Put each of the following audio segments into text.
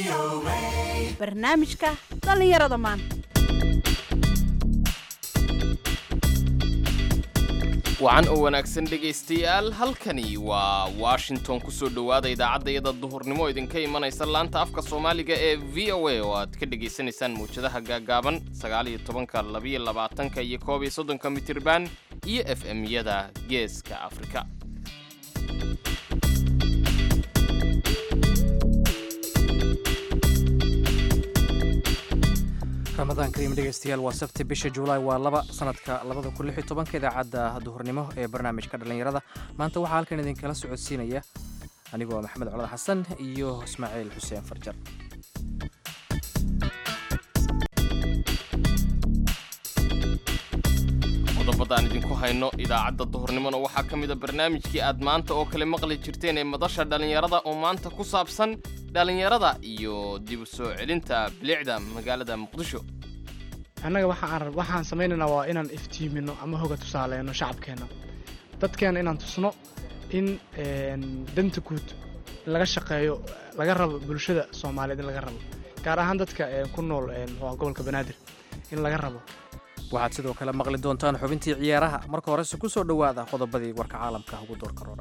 barnaamijka dhallinyarada maanta wacan oo wanaagsan dhegaystayaal halkani waa washington kusoo dhowaada idaacaddayada duhurnimo idinka imanaysa laanta afka soomaaliga ee v o a oo aad ka dhegaysanaysaan mawjadaha gaagaaban sagaaliyo tobanka labiyo labaatanka iyo koob iyo soddonka mitirban iyo f m-yada geeska afrika ramadaan kariim dhegeystayaal waa sabti bisha juulaay waa laba sanadka labada kun lix iyo tobanka idaacadda duhurnimo ee barnaamijka dhallinyarada maanta waxaa halkan idinkala socodsiinaya anigoo maxamed colad xasan iyo ismaaciil xuseen farjar qodobada aan idinku hayno idaacadda duhurnimona waxaa ka mid a barnaamijkii aad maanta oo kale maqli jirteen ee madasha dhallinyarada oo maanta ku saabsan dhallinyarada iyo dib u soo celinta bilicda magaalada muqdisho annaga waxaan waxaan samaynaynaa waa inaan iftiimino ama hoga tusaaleyno shacabkeenna dadkeena inaan tusno in danta guud laga shaqeeyo laga rabo bulshada soomaaliyeed in laga rabo gaar ahaan dadka ku nool muxuu gobolka banaadir in laga rabo waxaad sidoo kale maqli doontaan xubintii ciyaaraha marka horese ku soo dhowaada qodobadii warka caalamka ugu doorka roora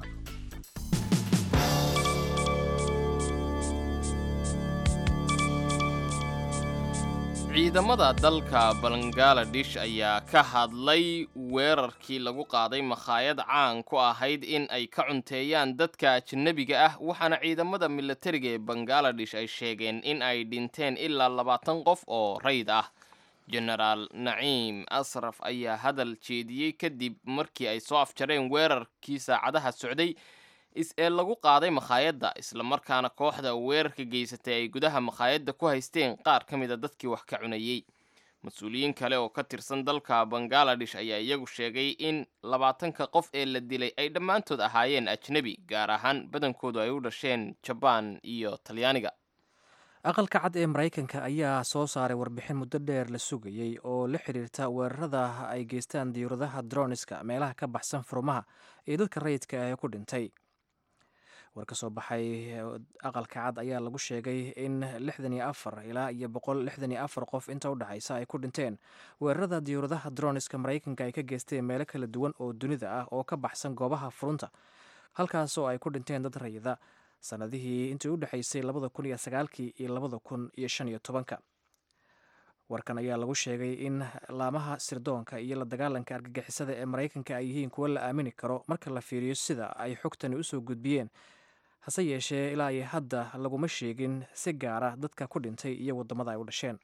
ciidamada dalka bangaladesh ayaa ka hadlay weerarkii lagu qaaday makhaayad caan ku ahayd in ay ka cunteeyaan dadka ajanabiga ah waxaana ciidamada milatariga ee bangaladesh ay sheegeen in ay dhinteen ilaa labaatan qof oo rayd ah jenaraal naciim asraf ayaa hadal jeediyey kadib markii ay soo afjareen weerarkii saacadaha socday ee lagu qaaday makhaayadda islamarkaana kooxda weerarka geysatay ay gudaha makhaayadda ku haysteen qaar ka mid a dadkii wax ka cunayey mas-uuliyiin kale oo ka tirsan dalka bangaladesh ayaa iyagu sheegay in labaatanka qof ee la dilay ay dhammaantood ahaayeen ajnebi gaar ahaan badankoodu ay u dhasheen jabaan iyo talyaaniga aqalka cad ee maraykanka ayaa soo saaray warbixin muddo dheer la sugayey oo la xiriirta weerarada ay geystaan diyuuradaha droniska meelaha ka baxsan furmaha ee dadka rayidka ah ee ku dhintay war ka soo baxay aqalka cad ayaa lagu sheegay in lixdan iyo afar ilaa iyo boqol lixdan iyo afar qof inta u dhexaysa ay ku dhinteen weerarada diyuuradaha droniska maraykanka ay ka geysteen meelo kala duwan oo dunida ah oo ka baxsan goobaha furunta halkaasoo ay ku dhinteen dad rayida sanadihii intii u dhexaysay labada kun iyo sagaalkii iyo labada kun iyo shan iyo tobanka warkan ayaa lagu sheegay in laamaha sirdoonka iyo la dagaalanka argagixisada ee maraykanka ay yihiin kuwo la aamini karo marka la fiiriyo sida ay xogtani usoo gudbiyeen hase yeeshee ilaa iyo hadda laguma sheegin si gaara dadka ku dhintay iyo waddamada ay u dhasheen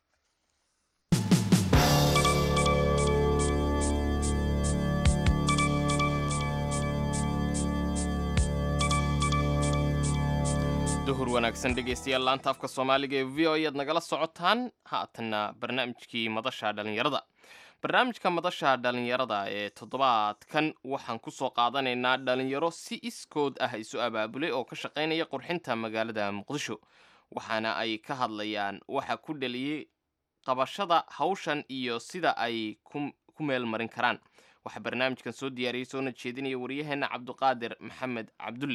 duhur wanaagsan dhegaystayaal laanta afka soomaaliga ee v o ayaad nagala socotaan haatanna barnaamijkii madasha dhallinyarada barnaamijka madasha dhallinyarada ee toddobaadkan waxaan ku soo qaadanaynaa dhallinyaro si iskood ah isu abaabulay oo ka shaqaynaya qurxinta magaalada muqdisho waxaana ay ka hadlayaan waxa ku dhaliyey qabashada hawshan iyo sida ay ku meel marin karaan waxaa barnaamijkan soo diyaariyey soona jeedinaya waryaheena cabduqaadir maxamed cabdulle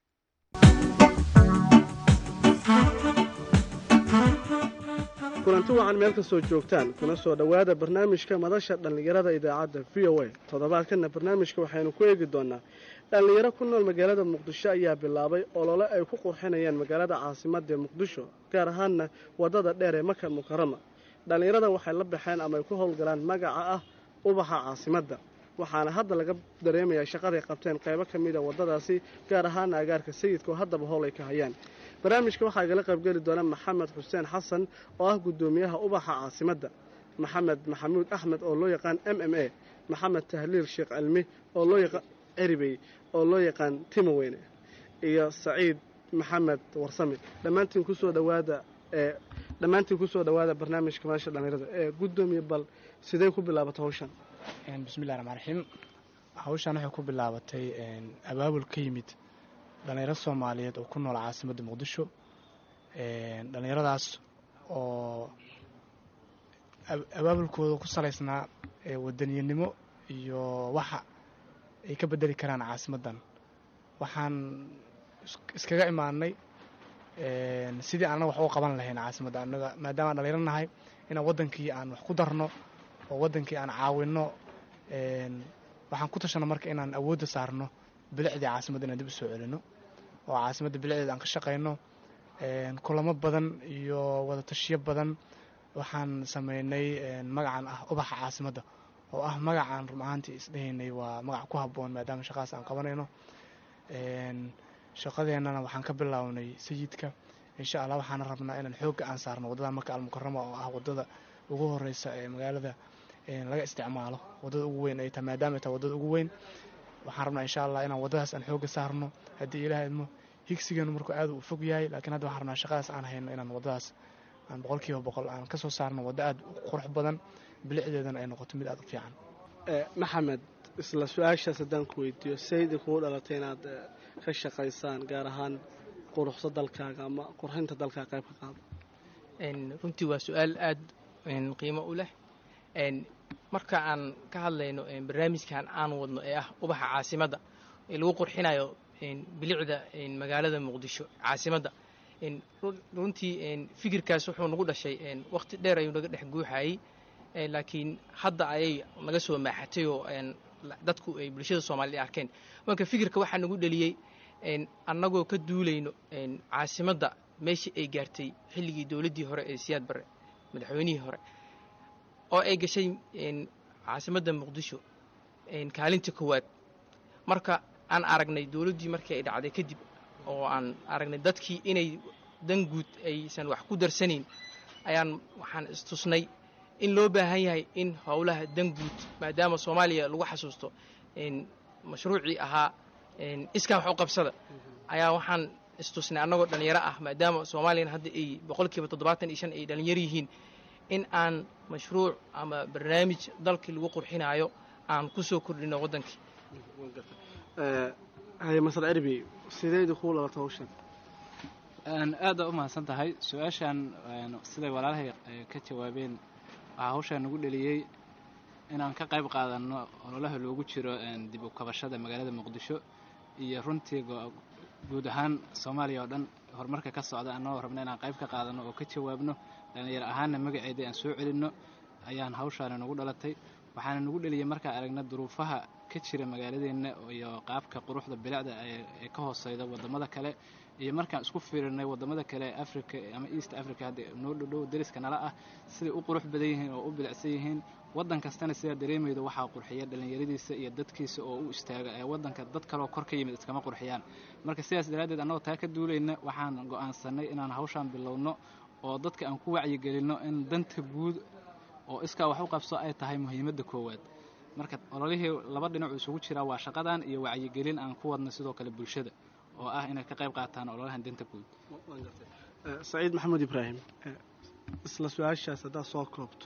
kulanti wacan meel kastoo joogtaan kuna soo dhowaada barnaamijka madasha dhallinyarada idaacadda v o a toddobaadkanna barnaamijka waxaynu ku eegi doonaa dhallinyaro ku nool magaalada muqdisho ayaa bilaabay olole ay ku qurxinayaan magaalada caasimadda ee muqdisho gaar ahaanna waddada dheer ee maka mukarama dhallinyarada waxay la baxeen ama ay ku howlgalaan magaca ah ubaxa caasimadda waxaana hadda laga dareemayaa shaqaday qabteen qaybo ka mida waddadaasi gaar ahaana agaarka sayidka oo haddaba howl ay ka hayaan barnaamijka waxaa igala qaybgeli doona maxamed xuseen xasan oo ah guddoomiyaha ubaxa caasimadda maxamed maxamuud axmed oo loo yaqaan m m a maxamed tahliil sheekh cilmi oo loo yaqaan ceribey oo loo yaqaan timoweyne iyo saciid maxamed warsame dhammaantiin kusoo dhawaada ee dhammaantiin kusoo dhawaada barnaamijka madasha dhallinyarada ee guddoomiye bal sidee ku bilaabatay hawshan bismillahi raxmaan raxiim hawshan waxay ku bilaabatay abaabul ka yimid dhallinyaro soomaaliyeed oo ku nool caasimadda muqdisho dhallinyaradaas oo abaabulkooda ku salaysnaa wadaniyanimo iyo waxa ay ka bedeli karaan caasimaddan waxaan iskaga imaanay sidii annaga wax uga qaban lahayn caasimadda annaga maadaama aan dhalinyaro nahay inaan waddankii aan wax ku darno oo waddankii aan caawinno waxaan ku tashana marka inaan awoodda saarno bilicdii caasimadda inaan dib u soo celinno oo caasimadda bilicdeeda aan ka shaqayno kulamo badan iyo wadatashiyo badan waxaan sameynay magacan ah ubaxa caasimadda oo ah magacaan run ahaantii isdhehaynay waa magac ku habboon maadaama shaqaas aan qabanayno shaqadeennana waxaan ka bilownay sayidka insha allah waxaana rabnaa inaan xoogga aan saarno waddada maka almukarama oo ah waddada ugu horeysa ee magaalada laga isticmaalo waddada ugu weyn ay tahay maadaama ay tahay waddada ugu weyn waxaan rabnaa insha allah inaan waddadaas aan xoogga saarno haddii ilaah idmo higsigeenu markuu aad u fog yahay laakiin hadda waxaan rabnaa shaqadaas aan hayno inaan waddadaas aan boqol kiiba boqol aan ka soo saarno waddo aad u qurux badan bilicdeedana ay noqoto mid aad u fiican maxamed isla su-aashaas haddaan ku weydiiyo saydi kugu dhalatay inaad ka shaqaysaan gaar ahaan quruxsa dalkaaga ama qurxinta dalkaaga qayb ka qaado runtii waa su-aal aad qiimo u leh marka aan ka hadlayno barnaamijkan aan wadno ee ah ubaxa caasimadda ee lagu qurxinayo bilicda magaalada muqdisho caasimadda runtii fikirkaas wuxuu nagu dhashay waqti dheer ayuu naga dhex guuxayey laakiin hadda ayay naga soo maaxatay oo dadku ay bulshada soomaaliyed arkeen marka fikirka waxaa nagu dheliyey annagoo ka duulayno caasimadda meeshii ay gaartay xilligii dowladdii hore ee siyaad barre madaxweynihii hore oo ay gashay caasimadda muqdisho kaalinta koowaad marka aan aragnay dowladdii markii ay dhacday kadib oo aan aragnay dadkii inay dan guud aysan wax ku darsanayn ayaan waxaan istusnay in loo baahan yahay in howlaha dan guud maadaama soomaaliya lagu xasuusto mashruucii ahaa iskaa wax u qabsada ayaa waxaan istusnay annagoo dhallinyaro ah maadaama soomaaliyana hadda ay boqolkiiba toddobaatan iyo shan ay dhallinyaro yihiin in aan mashruuc ama barnaamij dalkii lagu qurxinaayo aan ku soo kordhino waddankii haye masal cirbi sideedi kuu lalata hawshan aada u mahadsan tahay su-aashan siday walaalahay ka jawaabeen waxaa hawshaan nagu dheliyey inaan ka qayb qaadanno ololaha loogu jiro dib u kabashada magaalada muqdisho iyo runtii guud ahaan soomaaliya oo dhan horumarka ka socda annagoo rabna inaan qayb ka qaadanno oo ka jawaabno dhallinyaro ahaanna magaceedii aan soo celinno ayaan hawshaani nagu dhalatay waxaana nagu dheliyey markaan aragna duruufaha ka jira magaaladeenna iyo qaabka quruxda bilicda ee ka hooseyda waddamada kale iyo markaan isku fiirinay waddamada kale ee africa ama east africa hadda noo dhodhow dariska nala ah siday u qurux badan yihiin oo u bilicsan yihiin waddan kastana sidaa dareemayda waxaa qurxiya dhallinyaradiisa iyo dadkiisa oo u istaaga ee waddanka dad kaleoo kor ka yimid iskama qurxiyaan marka sidaas daraaddeed annagoo taa ka duulayna waxaan go'aansanay inaan hawshaan bilowno oo dadka aan ku wacyigelinno in danta guud oo iskaa wax u qabso ay tahay muhiimadda koowaad marka ololihii laba dhinacu isugu jiraa waa shaqadan iyo wacyigelin aan ku wadno sidoo kale bulshada oo ah inay ka qayb qaataan ololahan danta guud saciid maxamed ibraahim isla su-aashaas haddaad soo koobto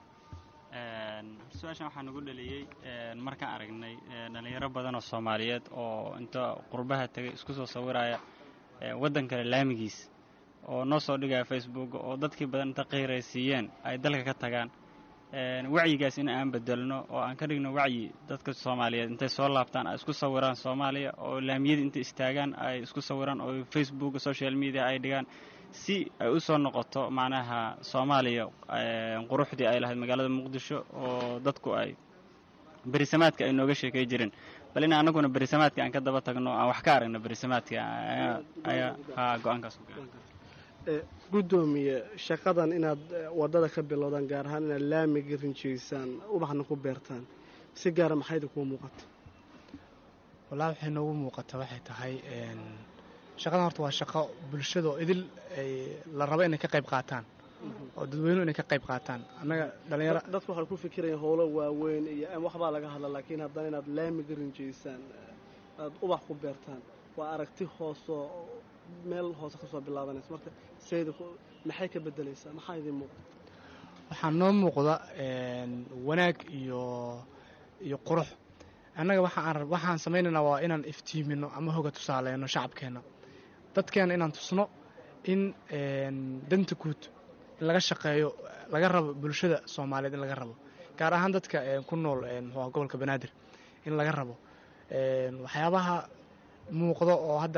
su-aashan waxaa nagu dhaliyey markaan aragnay dhallinyaro badan oo soomaaliyeed oo inta qurbaha tegay isku soo sawiraya waddan kale laamigiis oo noo soo dhigaya facebook oo dadkii badan inta qiiraysiiyeen ay dalka ka tagaan wacyigaas in aan bedelno oo aan ka dhigno wacyi dadka soomaaliyeed intay soo laabtaan ay isku sawiraan soomaaliya oo laamiyada intay istaagaan ay isku sawiraan oo facebook social media ay dhigaan si ay u soo noqoto macnaha soomaaliya quruxdii ay lahayd magaalada muqdisho oo dadku ay berisamaadka ay nooga sheekay jireen bal in annaguna berisamaadka aan ka daba tagno aan wax ka aragno berisamaadka ayaa haa go-aankaas ku gaara guddoomiye shaqadan inaad waddada ka bilowdaan gaar ahaan inaad laamiga rinjiysaan ubaxna ku beertaan si gaara maxayda kuu muuqata wallaahi waxay noogu muuqata waxay tahay shaqadan horta waa shaqo bulshada oo idil ay la rabo inay ka qayb qaataan oo dadweynuhu inay ka qayb qaataan annaga dhalinyaro dadku waxay ku fikirayaan howlo waaweyn iyo waxbaa laga hadla laakiin haddana inaad laamiga rinjiysaan aad ubax ku beertaan waa aragti hoosoo meel hoose ka soo bilaabanaysa marka sayda maxay ka bedelaysaa maxaa idiin muuqda waxaa noo muuqda wanaag iyo iyo qurux annaga waxaan waxaan samaynaynaa waa inaan iftiimino ama hoga tusaaleyno shacabkeenna dadkeena inaan tusno in danta guud in laga shaqeeyo laga rabo bulshada soomaaliyeed in laga rabo gaar ahaan dadka ku nool muxuuha gobolka banaadir in laga rabo waxyaabaha muuqda oo hadda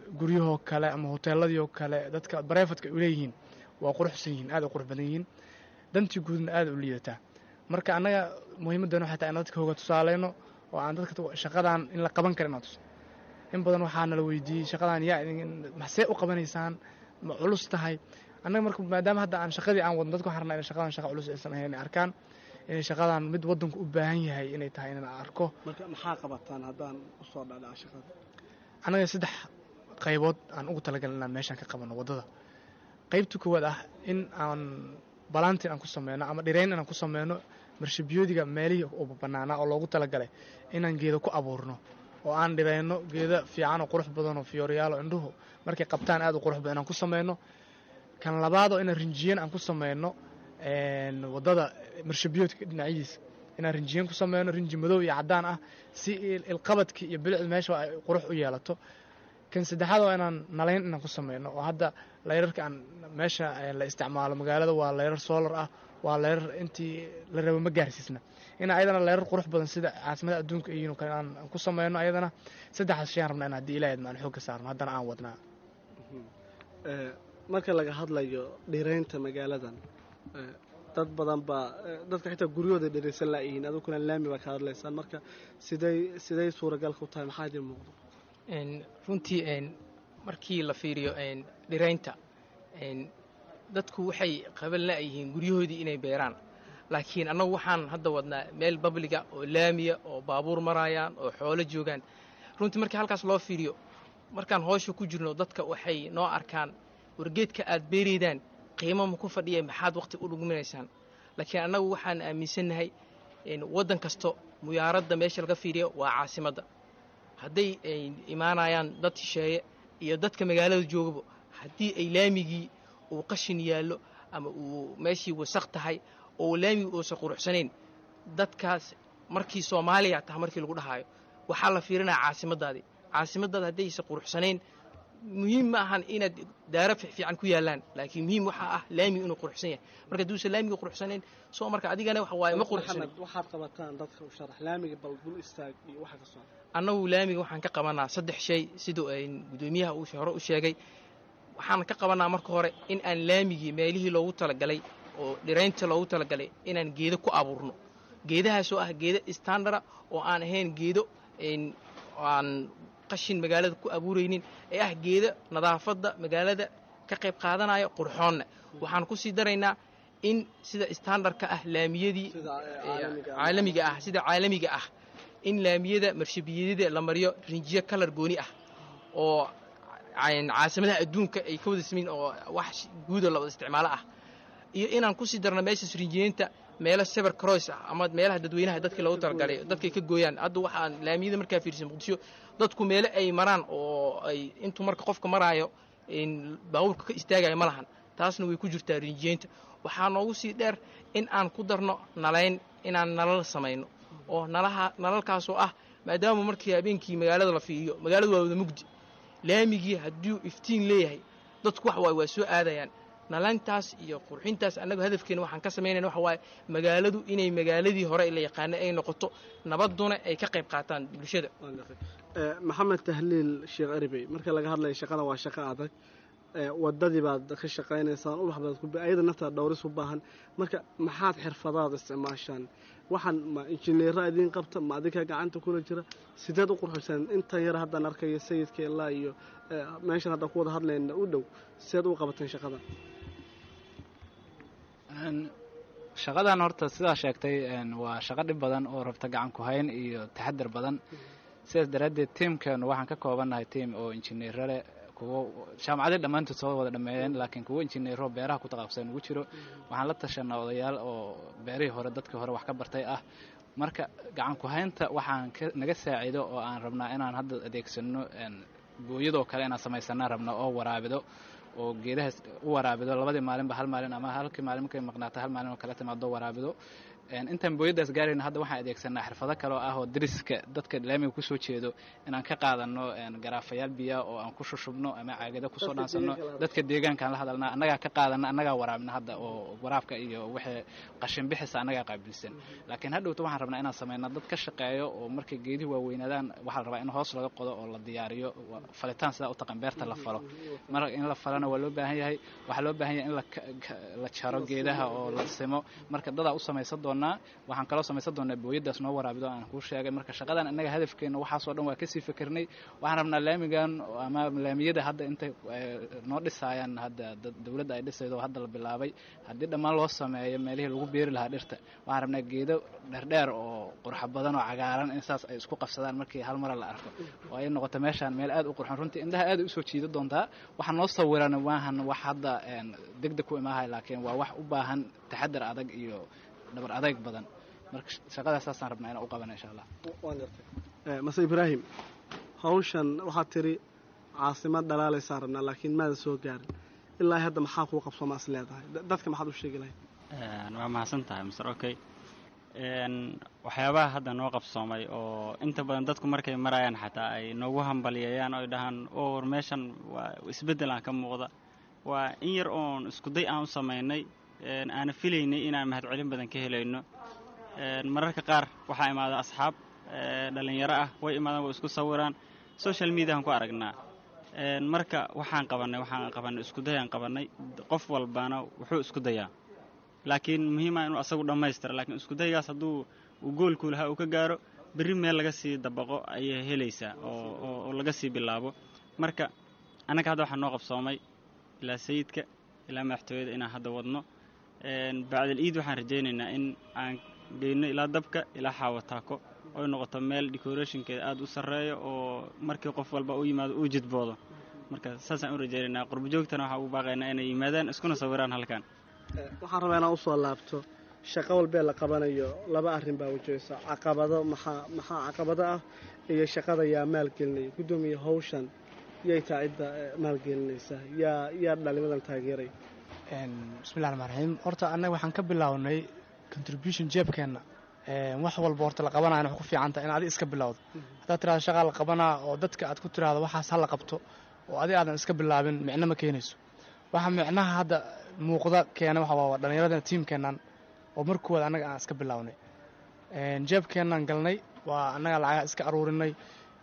guryahoo kale ama hoteeladiioo kale dadka barefadka ay uleeyihiin waa quruxsan yihiin aad u qurux badan yihiin dantii guudna aad u liidataa marka annaga muhiimaddan waxay tahay in dadka hooga tusaaleyno oo aan dadka shaqadan in la qaban kara inaan tuso in badan waxaa nala weydiiyey shaqadan yaa maxsee u qabanaysaan ma culus tahay annaga marka maadaama hadda aan shaqadii aan wadno dadka waxaan rabnaa inay shaqadan shaqa culus aysan ahayn inay arkaan inay shaqadan mid waddanku u baahan yahay inay tahay inaan arko marka maxaa qabataan haddaan usoo dhadhaca shaqada annaga saddex qaybood aan ugu talagalin inaan meeshaan ka qabanno waddada qaybta koowaad ah in aan balantin aan ku sameyno ama dhirayn inaan ku sameyno marshabiyoodiga meelihii u bannaanaa oo loogu talagalay inaan geedo ku abuurno oo aan dhirayno geeda fiican oo qurux badan oo fiyooriyaalo indhuhu markay qabtaan aad u qurux badan inaan ku sameyno kan labaadoo inaan rinjiyan aan ku sameyno waddada marshabiyoodka dhinacyadiisa inaan rinjiyan ku sameyno rinji madow iyo caddaan ah si ilqabadkii iyo bilicda meesha ay qurux u yeelato kan saddexaad waa inaan nalayn inaan ku sameyno oo hadda layrarka aan meesha la isticmaalo magaalada waa layrar solar ah waa layrar intii la rabo ma gaarsiisna ina ayadana layrar qurux badan sida caasimada adduunka iyo kale aan ku sameyno ayadana saddexdaas shayaan rabnaa in haddii ilaahad maan xoogga saarno haddana aan wadnaa marka laga hadlayo dhiraynta magaaladan dad badan baa dadka xitaa guryahooda dhiraysan laayihiin aduguna laami baa ka hadlaysaan marka siday siday suuragalka u tahay maxaa idiin muuqdo runtii markii la fiiriyo dhiraynta dadku waxay qaban la'yihiin guryahoodii inay beeraan laakiin annagu waxaan hadda wadnaa meel babliga oo laamiya oo baabuur maraayaan oo xoolo joogaan runtii markii halkaas loo fiiriyo markaan hoosha ku jirno dadka waxay noo arkaan wargeedka aad beeraydaan qiimo ma ku fadhiya maxaad waqti u dhugminaysaan laakiin annagu waxaan aaminsannahay waddan kasto muyaaradda meesha laga fiiriyo waa caasimadda hadday imaanayaan dad shisheeye iyo dadka magaalada joogaba haddii ay laamigii uu qashin yaallo ama uu meeshii wasaq tahay oo laamigi uusan quruxsanayn dadkaas markii soomaaliya taha markii lagu dhahaayo waxaa la fiirinaya caasimaddaadii caasimaddaada haddaysan quruxsanayn muhiim ma ahan inaad daara fiican ku yaallaan laakiin muhiim waxaa ah laamiga inuu quruxsan yahay marka hadduusan laamiga quruxsanayn soo marka adigana waxa waaye ma quruxsanin waxaad qabataan dadka u sharax laamiga bal dul istaag iyo waxa ka soo annagu laamiga waxaan ka qabanaa saddex shay siduu gudoomiyaha uu hore u sheegay waxaan ka qabanaa marka hore in aan laamigii meelihii loogu talagalay oo dhiraynta loogu talagalay inaan geedo ku abuurno geedahaasoo ah geedo standara oo aan ahayn geedo aan qashin magaalada ku abuuraynin ee ah geedo nadaafadda magaalada ka qayb qaadanaya qurxoonna waxaan ku sii daraynaa in sida standarka ah laamiyadii caalamiga ah sida caalamiga ah in laamiyada marshabiyadida la mariyo rinjiyo kalar gooni ah oo caasimadaha adduunka ay ka wada samayn oo wax guuda la wada isticmaalo ah iyo inaan kusii darno meeshaas rinjiyeynta meelo sever cross ah ama meelaha dadweynaha dadkii loogu talagalay dadkay ka gooyaan hadda waxaan laamiyada markaa fiirsan muqdisho dadku meelo ay maraan oo ay intuu marka qofka maraayo baabuurka ka istaagayo ma lahan taasna way ku jirtaa rinjiyeynta waxaa noogu sii dheer in aan ku darno nalayn inaan nalal samayno oo nalaha nalalkaasoo ah maadaama markii habeenkii magaalada la fiiriyo magaaladu waa wada mugdi laamigii hadduu iftiin leeyahay dadku wax waay waa soo aadayaan nalayntaas iyo qurxintaas annagu hadafkeena waxaan ka samaynayna waxa waaye magaaladu inay magaaladii hore la yaqaana ay noqoto nabadduna ay ka qayb qaataan bulshada maxamed tahliil sheekh eribey marka laga hadlaya shaqada waa shaqo adag wadadii baad ka shaqaynaysaan ubax baad ayada naftaad dhowris u baahan marka maxaad xirfadaad isticmaashaan waxaan ma injineera idiin qabta ma adinka gacanta kula jira sideed u qurxisaan intan yar haddaan arkayo sayidka ilaa iyo meeshan haddaan ku wada hadlayna u dhow sideed u qabateen shaqada shaqadan horta sidaa sheegtay waa shaqo dhib badan oo rabta gacan ku hayn iyo taxadar badan sidaas daraaddeed tiimkeenu waxaan ka koobannahay tiim oo injineero leh kuwo jaamacadii dhammaantood soo wada dhameeyeen laakiin kuwo injineero beeraha ku taqaabsan ugu jiro waxaan la tashanaa odayaal oo beerihii hore dadkii hore wax ka bartay ah marka gacan ku haynta waxaan naga saaciido oo aan rabnaa inaan hadda adeegsano booyadoo kale inaan samaysanaa rabna oo waraabido oo geedahaas u waraabido labadii maalinba hal maalin ama halkii maalin markay maqnaata hal maalin oo kale timaado waraabido intaan booyadaas gaarayna hadda waxaan adeegsanaa xirfado kale oo ah oo dariska dadka laamiga kusoo jeedo inaan ka qaadano garaafayaal biya oo aan ku shushubno ama caagada kusoo dhaansano dadka deegaankaan la hadalna annagaa ka qaadana annagaa waraabna hadda oo waraabka iyo wixii qashin bixisa annagaa qaabilsan laakiin hadhowta waxaan rabnaa inaan samayna dad ka shaqeeyo oo markay geedihi waaweynaadaan waxaa la rabaa in hoos laga qodo oo la diyaariyo falitaan sidaa u taqan beerta la falo mar in la falana waa loo baahan yahay waxaa loo baahan yahay in la jaro geedaha oo la simo marka dadaa u samaysan doonaa waxaan kaloo samaysan doonaa booyadaas noo waraabido aan kuu sheegay marka shaqadan innaga hadafkeena waxaasoo dhan waa kasii fikirnay waxaan rabnaa laamigan ama laamiyada hadda intay noo dhisaayaan hadda dowladda ay dhisaydo hadda la bilaabay haddii dhammaan loo sameeyo meelihii lagu beeri lahaa dhirta waxaan rabnaa geedo dherdheer oo qurxa badan oo cagaaran in saas ay isku qabsadaan markii hal mara la arko oo ay noqoto meeshaan meel aad u qurxon runtii indhaha aad usoo jiida doontaa waxaa noo sawiran maahan wax hadda degdeg ku imaahay laakiin waa wax u baahan taxadar adag iyo dhabar adayg badan marka shaqadaas saasaan rabnaa inaan u qabana insha allah mase ibraahim hawshan waxaad tiri caasimad dhalaalaysaan rabnaa laakiin maada soo gaarin ilaa hadda maxaa kuu qabsoomaa is leedahay dadka maxaad u sheegi lahayd waa mahadsan tahay mr okay waxyaabaha hadda noo qabsoomay oo inta badan dadku markay marayaan xataa ay noogu hambalyeeyaan oy dhahaan o war meeshan waa isbeddel aan ka muuqda waa in yar oon iskuday aan u samaynay aana filaynay inaan mahadcelin badan ka helayno mararka qaar waxaa imaada asxaab dhalinyaro ah way imaadaan way isku sawiraan social mediahan ku aragnaa marka waxaan qabannay waxaan qabannay iskudayaan qabannay qof walbana wuxuu isku dayaa laakiin muhiima inuu asagu dhammaystira laakiin iskudaygaas hadduu uu goolku lahaa uu ka gaaro berri meel laga sii dabaqo ayay helaysaa oo laga sii bilaabo marka annaga hadda waxaa noo qabsoomay ilaa sayidka ilaa madaxtooyada inaan hadda wadno bacdal iid waxaan rajaynaynaa in aan geyno ilaa dabka ilaa xaawataako oy noqoto meel decorationkeeda aada u sarreeyo oo markii qof walba u yimaado uu jidboodo marka saasaan u rajaynaynaa qurbojoogtana waxaan ugu baaqaynaa inay yimaadaan iskuna sawiraan halkan waxaan rabaa inaan usoo laabto shaqo walbee la qabanayo laba arrin baa wajahaysa caqabado maxaa maxaa caqabado ah iyo shaqada yaa maalgelinaya guddoomiya hawshan yay taa cidda maalgelinaysa yaa yaa dhalimadan taageeray bismillahi raxmaan raxiim horta annaga waxaan ka bilownay contribution jeebkeenna wax walba horta la qabanayana wax ku fiican tahay in adi iska bilowdo haddaad tirahdo shaqaa la qabanaa oo dadka aad ku tiraahdo waxaas ha la qabto oo adi aadan iska bilaabin micno ma keenayso waxa micnaha hadda muuqda keena waxa waa dhallinyaradana tiimkeennan oo markooda annaga aan iska bilownay jeebkeennan galnay waa annaga lacagaha iska aruurinay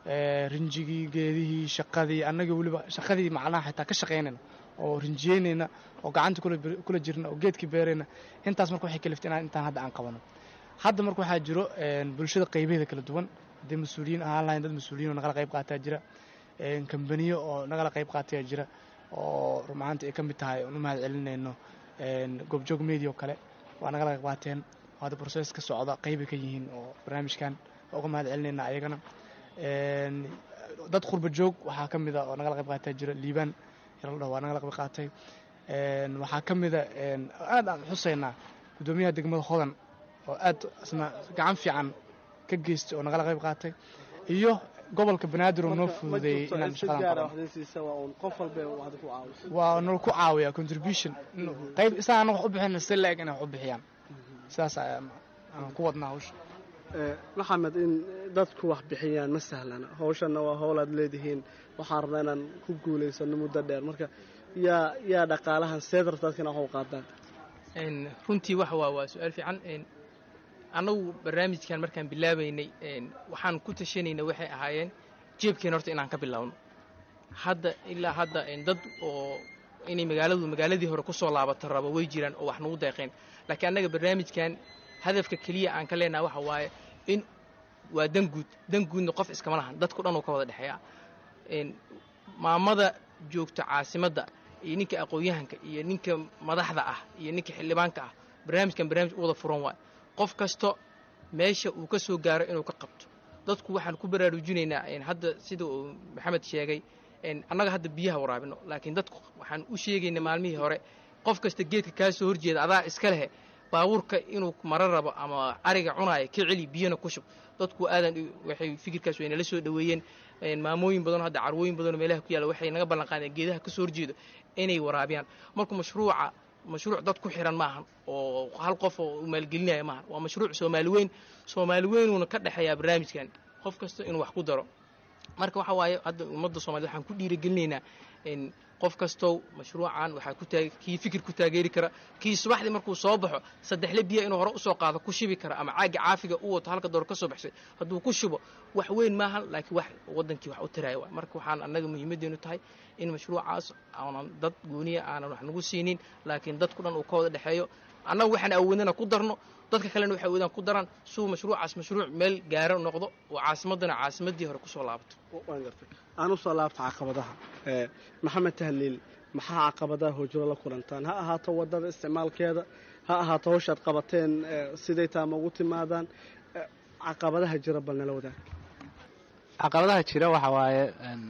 rinjigii geedihii shaqadii annaga weliba shaqadii macnaha xitaa ka shaqaynayna oo rinjiyeynayna oo gacanta kula jirna oo geedkii beerayna intaas marka waxay kaliftay inaan intaan hadda aan qabano hadda marka waxaa jiro bulshada qaybaheeda kala duwan haddii mas-uuliyiin ahaan lahayn dad mas-uuliyiin oo nagala qayb qaataa jira kambaniyo oo nagala qayb qaataya jira oo rumahaanta ay ka mid tahay oon u mahad celinayno goobjoog media oo kale waa nagala qayb qaateen hadda process ka socda qaybay ka yihiin oo barnaamijkan waa uga mahad celinayna ayagana dad qurba joog waxaa ka mid a oo nagala qayb qaataa jira liibaan yaladha waa nagala qayb qaatay waxaa ka mida aad aan xusaynaa guddoomiyaha degmada hodan oo aad isna gacan fiican ka geystay oo nagala qayb qaatay iyo gobolka banaadir oo noo fududeeyey inaan shaqadan waa nala ku caawiya contribution qayb isaan anaga wax u bixina si la-eg inay wax u bixiyaan sidaas aan ku wadnaa hawsha maxamed in dadku wax bixiyaan ma sahlana hawshanna waa howl aad leedihiin waxaan rabnaa inaan ku guulaysano muddo dheer marka yaa yaa dhaqaalahan seed rabtaadka ina wax u qaadaan runtii waxa waa waa su-aal fiican annagu barnaamijkan markaan bilaabaynay waxaan ku tashanayna waxay ahaayeen jeebkeen horta inaan ka bilowno hadda ilaa hadda dad oo inay magaaladu magaaladii hore ku soo laabata rabo way jiraan oo wax nagu deeqeen laakiin annaga barnaamijkan hadafka keliya aan ka leenaha waxa waaye in waa danguud danguudna qof iskama lahan dadku dhan uu ka wada dhexeeya maamada joogta caasimadda iyo ninka aqoon-yahanka iyo ninka madaxda ah iyo ninka xildhibaanka ah barnaamijkan barnaamij u wada furan waay qof kasto meesha uu ka soo gaaro inuu ka qabto dadku waxaan ku baraarujinaynaa hadda sida uu maxamed sheegay annaga hadda biyaha waraabino laakiin dadku waxaan u sheegaynaa maalmihii hore qof kasta geedka kaa soo horjeeda adaa iska lehe baabuurka inuu maro rabo ama ariga cunaaya ka celi biyana ku shub dadku aadan waxay fikirkaas waynala soo dhoweeyeen maamooyin badanoo hadda carwooyin badanoo meelaha ku yaalla waxay naga ballan qaadeen geedaha ka soo horjeedo inay waraabiyaan marka mashruuca mashruuc dad ku xiran maahan oo hal qof oo maalgelinaya maahan waa mashruuc soomaali weyn soomaali weynuuna ka dhexeeyaa barnaamijkan qof kasta inuu wax ku daro marka waxa waaye hadda ummadda soomaaliyed waxaan ku dhiirigelinaynaa in qof kastow mashruucan waxaa ku taag kii fikir ku taageeri kara kii subaxdii markuu soo baxo saddexle biya inuu hore usoo qaado ku shibi kara ama caagi caafiga u wato halka door ka soo baxsay hadduu ku shubo wax weyn maahan laakiin wax waddankii wax u taraya waay marka waxaan annaga muhiimaddeenu tahay in mashruucaas aanan dad gooniya aanan wax nagu siinin laakiin dadku dhan uu ka wada dhexeeyo annagu waxaan awoodana ku darno dadka kalena waxay awoodaan ku daraan suu mashruucaas mashruuc meel gaaro noqdo oo caasimaddana caasimaddii hore kusoo laabato waan gartay aan usoo laabta caqabadaha maxamed tahliil maxaa caqabadaha hoojiro la kulantaan ha ahaato wadada isticmaalkeeda ha ahaato hawshaad qabateen siday taama ugu timaadaan caqabadaha jira bal nala wadaag caqabadaha jira waxa waaye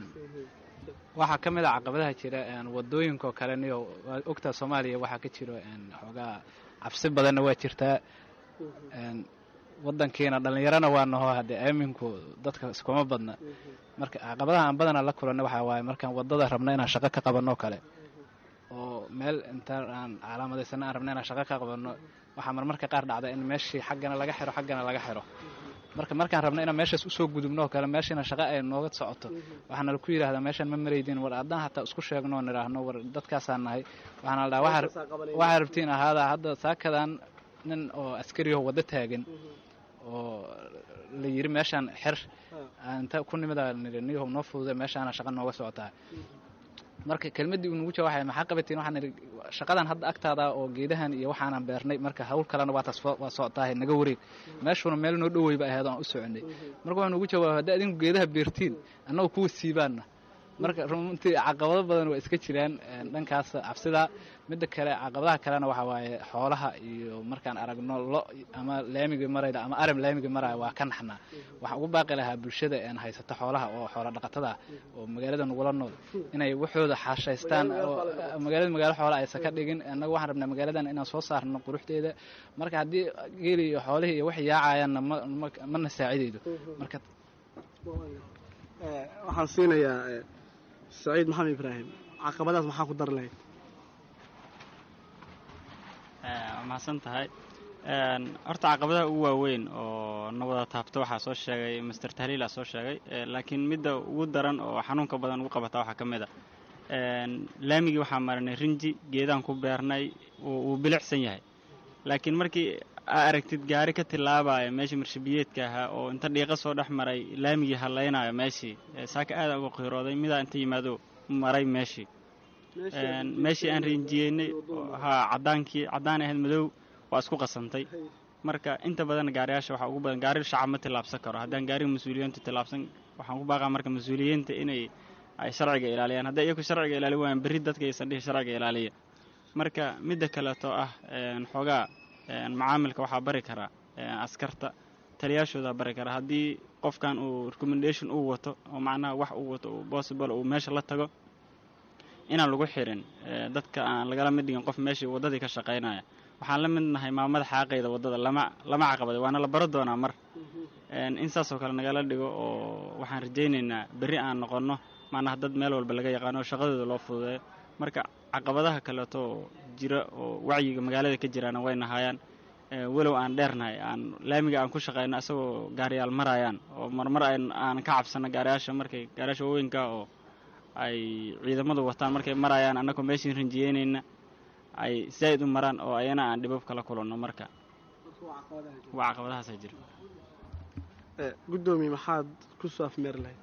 waxaa ka mid a caqabadaha jira wadooyinkaoo kale niyo waa ogtaa soomaaliya waxaa ka jiro xoogaa cabsi badanna waa jirtaa wadankiina dhallinyarana waa naho haddee aaminku dadka iskuma badna marka caqabadaha aan badana la kulanna waxaa waaye markaan wadada rabno inaan shaqo ka qabanno kale oo meel intaan aan calaamadaysana aan rabno inaan shaqo ka qabanno waxaa marmarka qaar dhacda in meeshii xaggana laga xiro xaggana laga xiro marka markaan rabno inaan meeshaas usoo gudubno oo kale meeshiina shaqo ay nooga socoto waxaana laku yidhahdaa meeshaan ma maraydin war haddaan hataa isku sheegno oo nidhaahno war dadkaasaan nahay waxaana la dhaha waxaa rabtiin ahaada hadda saakadan nin oo askariyaho waddo taagan oo la yiri meeshaan xer inta ku nimida niyaho noo fududa meeshaana shaqa nooga socotaa marka kelmaddii uu nagu jawaxaya maxaa qabatiin waxaan idhi shaqadan hadda agtaada oo geedahan iyo waxaanan beernay marka hawl kalena waa taas waa socotaahay naga wareeg meeshuuna meel noo dhoweyba ahayd aan u soconay marka waxaa nugu jawaaba haddi adinku geedaha beertiin annagu kuwa siibaanna marka runtii caqabado badan waa iska jiraan dhankaas cabsida midda kale caqabadaha kalena waxaa waaye xoolaha iyo markaan aragno lo ama laamiga marayda ama aram laamiga maraya waa ka naxnaa waxaan ugu baaqi lahaa bulshada een haysata xoolaha oo xoola dhaqatada oo magaalada nagula nool inay waxooda xaashaystaan oo magaalada magaalo xoola aysan ka dhigin annaga waxaan rabnaa magaaladan inaan soo saarno quruxdeeda marka haddii geeli iyo xoolihii iyo wax yaacayaanna ma mana saacidaydo marka waxaan siinayaa saciid maxamed ibraahim caqabadaas maxaa ku dar lahayd waa mahadsan tahay horta caqabadaha ugu waaweyn oo na wada taabto waxaa soo sheegay master tahliila soo sheegay laakiin midda ugu daran oo xanuunka badan ugu qabata waxaa ka mid a laamigii waxaa marinay rinji geedaan ku beernay wuu bilicsan yahay laakiin markii aa aragtid gaari ka tilaabaya meeshii marshabiyeedka ahaa oo inta dhiiqa soo dhex maray laamigii hallaynayo meeshii saaka aada uga qiirooday midaa inta yimaado maray meeshii meeshii aan rinjiyeynay haa cadaankii caddaan ahayd madow waa isku qasantay marka inta badan gaariyaasha waxaa ugu badan gaari shacab ma tillaabsan karo haddaan gaariga mas-uuliyiintu tillaabsan waxaan ku baaqaa marka mas-uuliyiinta inay ay sharciga ilaaliyaan hadday iyaku sharciga ilaali waayaan berri dadka aysan dhihi sharciga ilaaliya marka midda kaleeto ah xoogaa macaamilka waxaa bari karaa askarta taliyaashoodaa bari karaa haddii qofkan uu recommendation uu wato oo macnaha wax uu wato uu possible uu meesha la tago inaan lagu xirin dadka aan lagala mid dhigin qof meeshii waddadii ka shaqaynaya waxaan la mid nahay maamada xaaqayda waddada lama lama caqabaday waana la baro doonaa mar in saasoo kale nagala dhigo oo waxaan rajaynaynaa berri aan noqonno macnaha dad meel walba laga yaqaano oo shaqadooda loo fududeeyo marka caqabadaha kaleeto oo jira oo wacyiga magaalada ka jiraana way nahaayaan walow aan dheernahay aan laamiga aan ku shaqayno isagoo gaariyaal marayaan oo marmar aan ka cabsano gaariyaasha markay gaariyaasha waaweynka oo ay ciidamadu wataan markay marayaan annagoo meeshiin rinjiyeynayna ay zaa'id u maraan oo ayana aan dhibab kala kulanno marka waa caqabadahaasa jira guddoomiye maxaad ku soo afmeeri lahayd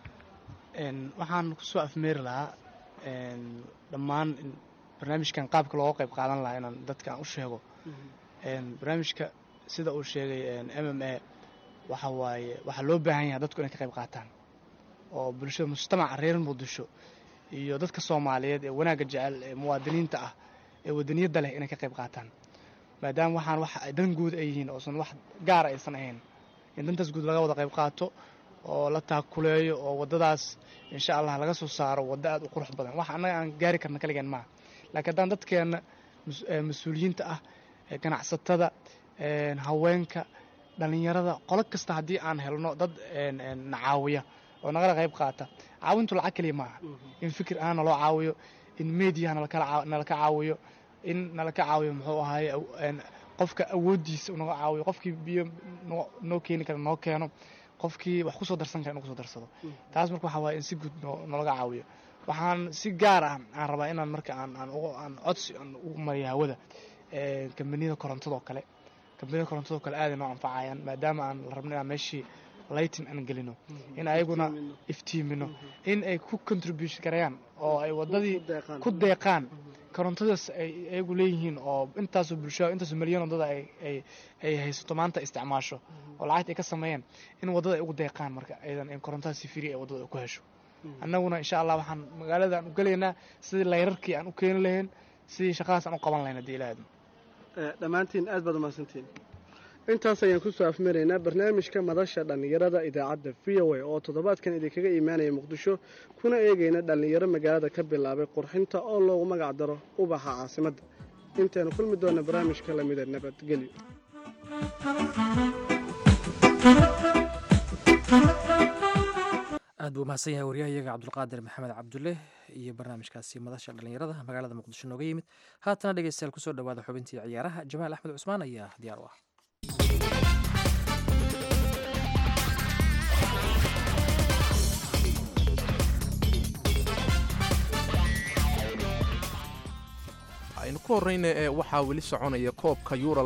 waxaan kusoo afmeeri lahaa dhammaan barnaamijkan qaabka looga qayb qaadan lahaa inaan dadka aan u sheego barnaamijka sida uu sheegay m m a waxa waaye waxaa loo baahan yahay dadku inay ka qayb qaataan oo bulshada mujtamaca reer muqdisho iyo dadka soomaaliyeed ee wanaagga jecel ee muwaadiniinta ah ee wadaniyadda leh inay ka qayb qaataan maadaama waxaan wax dan guud ay yihiin oosan wax gaara aysan ahayn in dantaas guud laga wada qayb qaato oo la taakuleeyo oo waddadaas insha allah laga soo saaro waddo aad u qurux badan wax annaga aan gaari karna kaligeen maaha laakiin haddaan dadkeenna mas-uuliyiinta ah ganacsatada haweenka dhallinyarada qolo kasta haddii aan helno dad na caawiya oo nagala qayb qaata caawintu lacag keliya maaha in fikir ahaan naloo caawiyo in mediaha nalaka caawiyo in nala ka caawiyo muxuu ahaye aw- een, qofka awooddiisa unaga caawiyo qofkii biyo noo- noo keeni kara noo keeno qofkii wax kusoo darsan kara inuu kusoo darsado taas marka waxaa waaye in si guud noo- noolaga caawiyo waxaan si gaar ah aan rabaa inaan marka aan aan ugu- aan codsi aan ugu mariyo hawada een, kambaniyada korontadoo kale kambaniyada korontadoo kale aaday noo anfacayaan maadaama aan la rabno inaan meeshii lighting aan gelino in ayaguna iftiimino in ay ku contribution garayaan oo ay wadadii ku deeqaan korontadaas ay ayagu leeyihiin oo intaasoo bulshada intaasoo milyan wadada ay ay ay haysato maanta isticmaasho oo lacagta ay ka sameeyeen in wadada ay ugu deeqaan marka aydan in korontada si firi ay wadada ay ku hesho annaguna insha allah waxaan magaalada aan u gelaynaa sidii layrarkii aan u keeni lahayn sidii shaqadaas aan u qaban lahayn haddii ilaahdo Eh, dhammaantiin aad baad umahadsantiin intaas ayaan ku soo afmaraynaa barnaamijka madasha dhallinyarada idaacadda v o a oo toddobaadkan idinkaga imaanaya muqdisho kuna eegayna dhallinyaro magaalada ka bilaabay qurxinta oo loogu magac daro ubaxa caasimadda intaynu kulmi doona barnaamijka lamida nabadgelyo aad buu umahadsan yahay waryahayaga cabdulqaadir maxamed cabdulle iyo barnaamijkaasi madasha dhallinyarada magaalada muqdisho nooga yimid haatana dhegeystayaal kusoo dhawaada xubintii ciyaaraha jamaal axmed cusmaan ayaa diyaar u ah aynu ku horrayna ee waxaa weli soconaya koobka yuura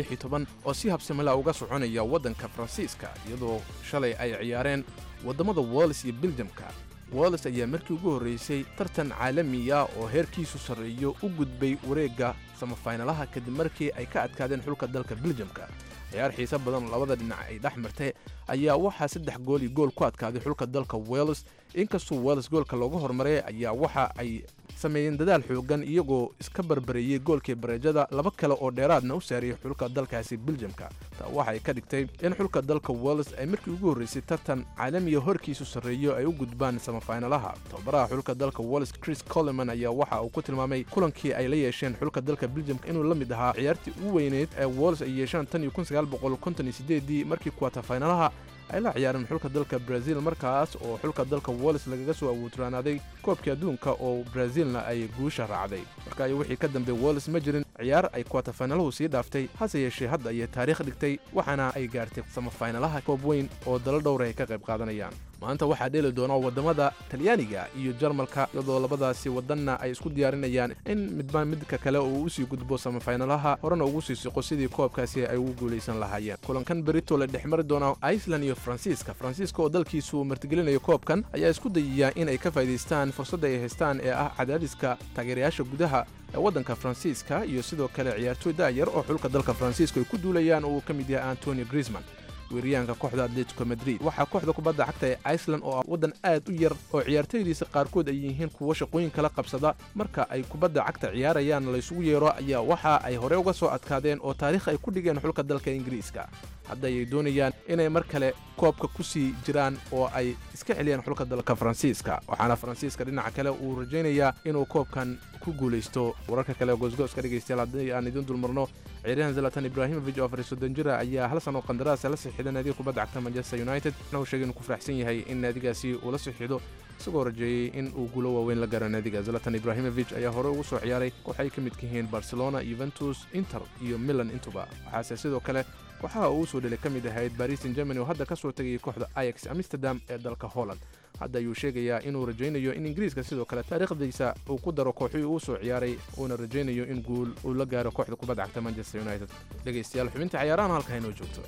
oo si habsamila uga soconaya waddanka faransiiska iyadoo shalay ay ciyaareen waddammada wales iyo beljamka wales ayaa markii ugu horraysay tartan caalamiya oo heerkiisu sarreeyo u gudbay wareegga samafaynalaha kadib markii ay ka adkaadeen xulka dalka beljamka ciyaar xiise badan oo labada dhinac ay dhex martay ayaa waxaa saddex gool iyo gool ku adkaaday xulka dalka wales inkastoo wales goolka looga hormaray ayaa waxa ay sameeyeen dadaal xoogan iyagoo iska barbareeyey goolkii bareejada laba kale oo dheeraadna u saariyey xulka dalkaasi beljamka taa waxay ka dhigtay in xulka dalka wales ay markii ugu horraysay tartan caalamiya horkiisu sarreeyo ay u gudbaan samafaynalaha tababaraha xulka dalka wales chris coleman ayaa waxa uu ku tilmaamay kulankii ay la yeesheen xulka dalka beljamka inuu la mid ahaa ciyaartii ugu weyneyd ee wales ay yeeshaan tan iyo kun sagaal boqol konton iyo sideedii markii kuwatafaynalaha ay la ciyaareen xulka dalka brazil markaas oo xulka dalka wales lagaga soo awooturaanaaday koobkii adduunka oo brazilna ay guusha raacday marka ay wixii ka dambe wales ma jirin ciyaar ay kuwatafainaluhu sii dhaaftay hase yeeshee hadda ayay taariikh dhigtay waxaana ay gaartay samafaynalaha koob weyn oo dalo dhowra ay ka qayb qaadanayaan maanta waxaa dheeli doona waddamada talyaaniga iyo jarmalka iyadoo labadaasi waddanna ay isku diyaarinayaan in midba midka kale uu usii gudbo samafaynalaha horena ugu sii siqo sidii koobkaasi ay ugu guulaysan lahaayeen kulankan berito la dhex mari doona iceland iyo faransiiska faransiiska oo dalkiisu martigelinayo koobkan ayaa isku dayaya in ay ka faa'iidaystaan fursadda ay haystaan ee ah cadaadiska taageerayaasha gudaha ee waddanka faransiiska iyo sidoo kale ciyaartooy daayar oo xulka dalka faransiiska ay ku duulayaan oo uu ka mid yahay antonio griezman weeryahanka kooxda atletico madrid waxaa kooxda kubadda cagta ee iceland oo ah waddan aad u yar oo ciyaartooydiisa qaarkood ay yihiin kuwo shaqooyin kala qabsada marka ay kubadda cagta ciyaarayaan laysugu yeero ayaa waxa ay hore uga soo adkaadeen oo taariikh ay ku dhigeen xulka dalka ingiriiska hadda ayay doonayaan inay mar kale koobka ku sii jiraan oo ay iska celiyaan xulka dalka faransiiska waxaana faransiiska dhinaca kale uu rajaynayaa inuu koobkan ku guulaysto wararka kale oo goosgooska dhegaystayaal haddii aan idin dulmarno ciyaaryahan zalatan ibrahimovic oo afar iyo soddon jira ayaa hal sano qandaraasa la sixiday naadiga kubadda cagta manchester united waxna uu sheegay inuu ku faraxsan yahay in naadigaasi uu la sixido isagoo rajeeyey in uu guulo waaweyn la gaaro naadiga zalatan ibrahimovic ayaa hore ugu soo ciyaaray koox ay ka midka yihiin barcelona yuventus inter iyo milan intuba waxaase sidoo kale waxaa uu soo dhelay ka mid ahayd baris in germany oo hadda ka soo tegayay kooxda ayax amsterdam ee dalka holland hadda ayuu sheegayaa inuu rajaynayo in ingiriiska sidoo kale taariikhdiisa uu ku daro kooxii uu soo ciyaaray uuna rajaynayo in guul uu la gaaro kooxda kubadda cagta manchester united dhegaystayaal xubinta cayaarahan halka inoo joogto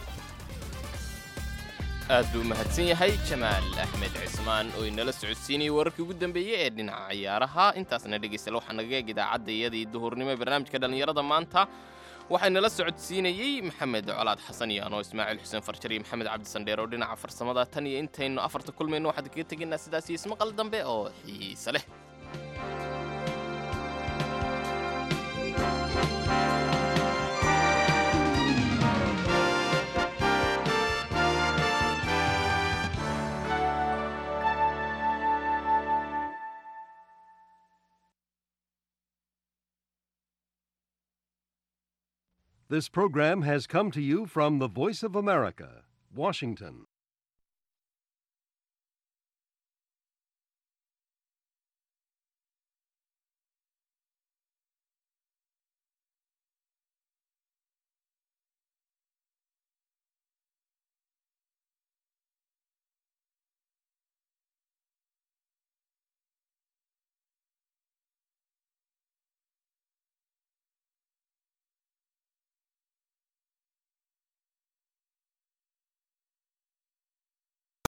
aad buu mahadsan yahay jamaal axmed cismaan oo inala socodsiinayay wararkii ugu dambeeyey ee dhinaca ciyaaraha intaasna dhegaystayaal waxaa naga eeg idaacadda iyadii duhurnimo ee barnaamijka dhallinyarada maanta waxaa inala socodsiinayey maxamed colaad xasan iyo anoo ismaaciil xuseen farjar iyo maxamed cabdi sandheer oo dhinaca farsamada tan iyo intaynu afarta kulmayno waxaan kaga tegaynaa sidaas iyo ismaqal dambe oo xiise leh This program has come to you from the Voice of America, Washington.